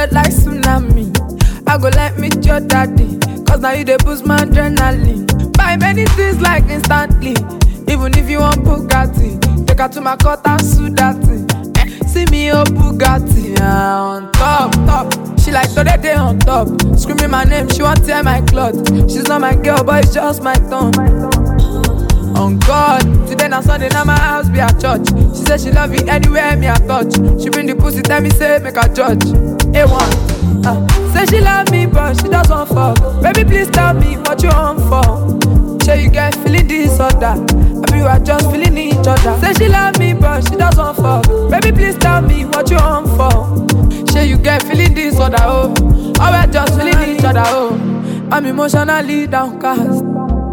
spread like tsunami. I go like meet your daddy, cause now you dey boost my adrenaline. Buy many things like instantly, even if you want Bugatti. Take her to my court and sue that thing. Eh, See me oh Bugatti, ah, on top, top. She like today day on top, screaming my name, she want tear my cloth. She's not my girl, but it's just my tongue. On God, today na Sunday, now my house be a church. She say she love you anywhere me I touch. She bring the pussy, tell me say make a judge. A1, uh, say she love me but she just want fuck. Baby please tell me what you on for. Say you get feeling this or that. I be you are just feeling each other. Say she love me but she just want fuck. Baby please tell me what you on for. Say you get feeling this or that oh. Or we just feeling each other oh. I'm emotionally downcast.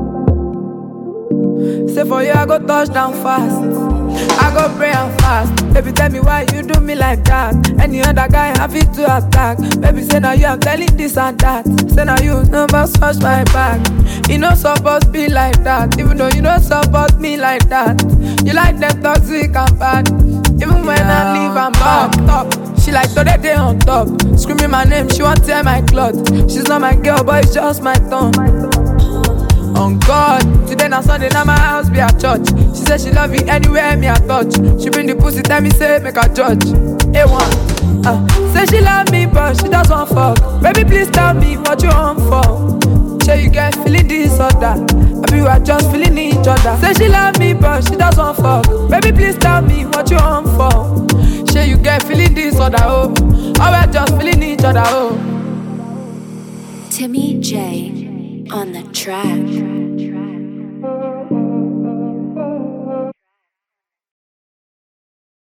Say for you, I go touch down fast. I go pray and fast. Baby, tell me why you do me like that. Any other guy happy to attack. Baby, say now you, I'm telling this and that. Say now you never scratch my back. You know supposed be like that. Even though you don't support me like that. You like them toxic and bad. Even when I leave, I'm back top. She like today day on top. Screaming my name, she want tear my cloth. She's not my girl, but it's just my tongue. On God, today na Sunday, now my house be a church. She say she love you anywhere me I touch. She bring the pussy, tell me say make a judge. A1, uh, say she love me but she just want fuck. Baby please tell me what you on for. Say you get feeling this or that. I be you are just feeling each other. Say she love me but she just want fuck. Baby please tell me what you on for. Say you get feeling this or that oh. Or we just feeling each other oh. Timmy J on the track.